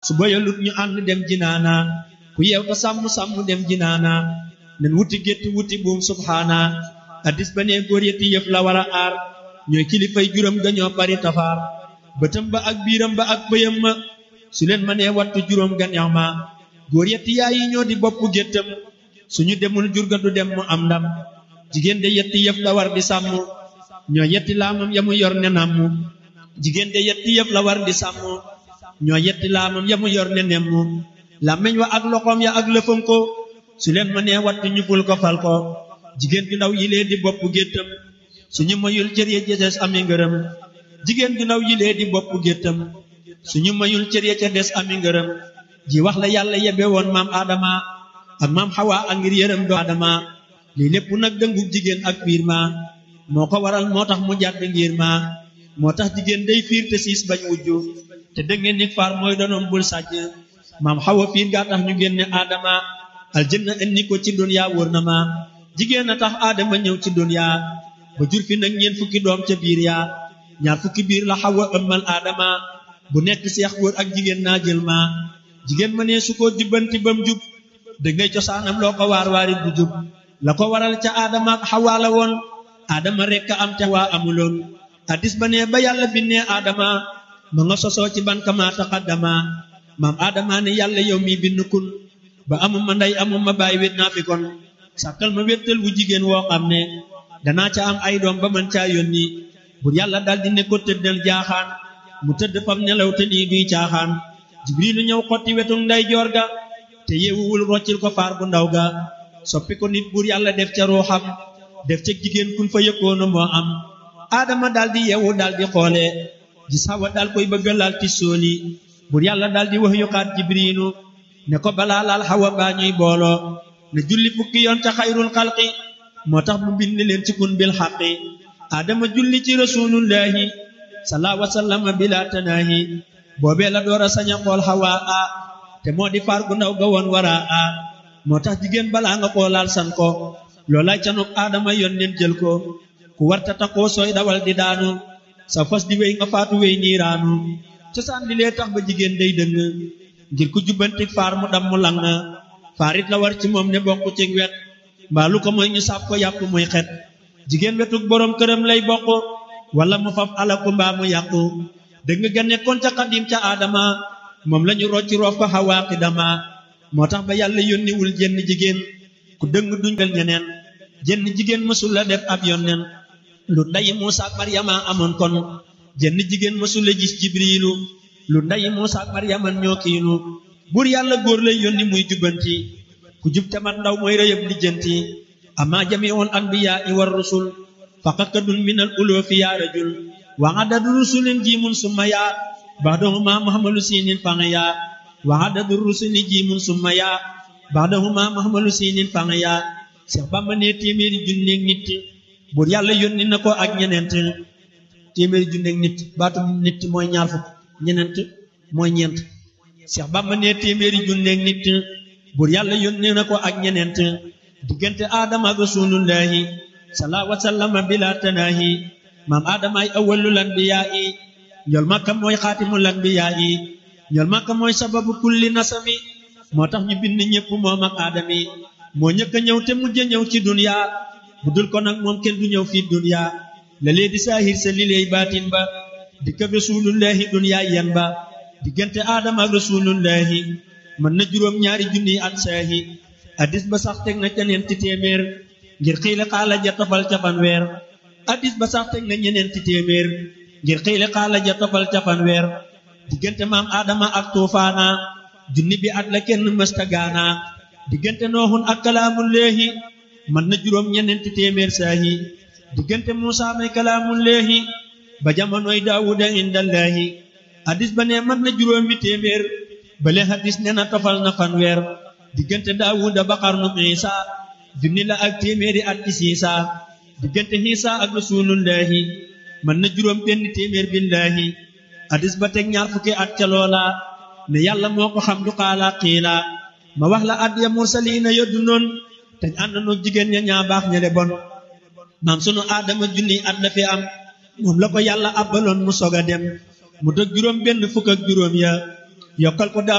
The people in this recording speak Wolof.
su boyalut ñu ànd dem jinaana ku yeew ta sàmm sàmm dem jinaana nen wuti gétt wuti buum subhaana addis ba ne góor yetti yëf la war a aar ñooy kilifay juróom ga ñoo bari tafaar bëtam ba ak biiram ba ak bëyam ma su leen ma nee wattu juróom ga neex ma góor yetti yaay yi ñoo di bopp géttam suñu demul jur ga du dem mu am ndam jigéen de yetti yëf la war di sàmm ñoo yetti laamam ya mu yor ne namm jigéen de yetti yëf la war di sàmm ñoo yetti laamam ya mu yor ne nemm làmmeñ wa ak loxoom ya ak lëfam ko su leen ma nee wattu ñu ful ko fal ko jigéen ju ndaw yilee di bopp géttam suñu mayul cër ya ca des ami ngërëm jigéen ju ndaw yilee di bopp géttam suñu mayul cër ya ca des ami ngërëm ji wax la yàlla yebe woon maam Adama ak maam Hawa ak ngir yërëm do Adama lii lépp nag dëngu jigéen ak fiir ma moo ko waral moo tax mu jàdd ngir ma moo tax jigéen day fiir te siis bañ wujju te dëngeen ni faar mooy donoom bul sàcc maam Hawa fiir gaa tax ñu génne Adama aljanna indi ko ci dunya wóor na ma jigéen a tax Adama ñëw ci dunya ba jur fi nag ñeent fukki doom ca biir yaa ñaar fukki biir la Hawa ëmmal Adama bu nekk seex góor ak jigéen naa jël ma jigéen ma ne su ko jubbanti bam jub da ngay cosaanam loo ko waar waari du jub la ko waral ca Adama ak Hawa la woon Adama rekk am te waa amuloon addis ba ne ba yàlla binnee Adama ma nga sosoo ci ban kama taqaddama maam Adama ne yàlla yow mi bind kun ba amuma ndey amuma baay wét naa fi kon sàkkal ma wéttal wu jigéen woo xam ne danaa ca am ay doom ba man caa yónni bur yàlla daldi ne ko tëddal jaaxaan mu tëdd fam nelaw te nii duy caaxaan jibrilu ñëw xotti wetul nday joor ga te yeewuwul roccil ko faar bu ndaw ga soppi ko nit bur yàlla def ca ruuxam def ca jigéen kun fa yëkkoona moo am aadama daldi yeewu daldi xoole gis Hawa dal koy bëgga laal ti sooli bur yàlla daldi wax yuxaat jibrilu ne ko balaa laal Hawa baa ñuy booloo ne julli fukki yoon ca xayrul xalqi moo tax mu bind leen ci kun bil xaqi aadama julli ci rasulullahi salaa wasallama bila tanaahi boobee la door a sañ a xool Hawa a te moo di faar gu ndaw ga woon wara a moo tax jigéen balaa nga koo laal san ko loolay canuk aadama yoon nen jël ko ku warta taxoo sooy dawal di daanu sa fas di wéy nga faatu wéy niiraanu cosaan li lee tax ba jigéen day dëng ngir ku jubbanti faar mu dam mu lang faarit la war ci moom ne bokk ci wet mbaalu ko mooy ñu sàpp ko yàpp muy xet jigéen wetug boroom këram lay bokk wala mu faf alaku mbaa mu yàqu dëgg ga nekkoon ca xadim ca aadama moom lañu rocci roof ko xawaa xidama moo tax ba yàlla yónniwul jenn jigéen ku dëng duñ fel ñeneen jenn jigéen mësul la def ab yonneen lu ndayi Muusa ak Maryama amoon kon jenn jigéen mësul la gis jibriilu lu ndayi Muusa ak Maryama ñoo kiinu buur yàlla góor lay yónni muy jubbanti ku jub te mat ndaw mooy rëyëb lijjanti ama jamiul anbiyaa i war rusul faqakadun min al uloofi yaa rajul wa adadu rusulin jiimun summa yaa baxdahuma muhammalu siinin fanga yaa wa adadu rusuli jiimun summa yaa baxdahuma muhammalu siinin fanga yaa Seex Bamba ne téeméeri junneeg nit buur yàlla yónni na ko ak ñeneent téeméeri junneeg nit baatu nit mooy ñaar fukk ñeneent mooy ñeent Seex Bamba ne téeméeri junneeg nit buur yàlla yónni na ko ak ñeneent diggante aadama ak rasulullahi salaa wasallama bila tanaahi maam aadama ay awwalul anbiyaa yi ñool makka mooy xaatimul anbiyaa yi ñool makka mooy sababu kulli nasami moo tax ñu bind ñépp moom ak aadami moo ñëkk a ñëw te mujj a ñëw ci dunya bu dul ko nag moom kenn du ñëw fii dunya la lee di saahir sa li leey baatin ba dikk ak rasulullahi dunya yan ba diggante aadama ak rasulullahi mën na juróom ñaari junni at saahi addis ba sax teg na ca ñeenti téeméer ngir xiile xaala ja tofal ca fanweer addis ba sax teg na ñeneenti téeméer ngir xiile xaala ja tofal ca fanweer diggante maam aadama ak tuufaana junni bi at la kenn mësta gaana diggante nooxun ak kalaamullaahi mën na juróom ñeneenti téeméer saahi diggante muusa may kalaamullaahi ba jamonoy daawuda indallaahi addis ba ne mën na juróomi téeméer bale hadis ne na tofal na fanweer diggante daawuda ba xarnu isa junni la ak téeméeri at ci siisa diggante xiisa ak rasulullahi mën na juróom benn téeméer billaahi hadis ba teg ñaar fukki at ca loola ne yàlla moo ko xam du xaala xiila ma wax la at ya mursaliina yoddu noon teñ ànd noog jigéen ña ñaa baax ña de bon maam sunu aadama junni at la fi am moom la ko yàlla abbaloon mu sog a dem mu dog juróom benn fukk ak juróom ya yokkal ko daaw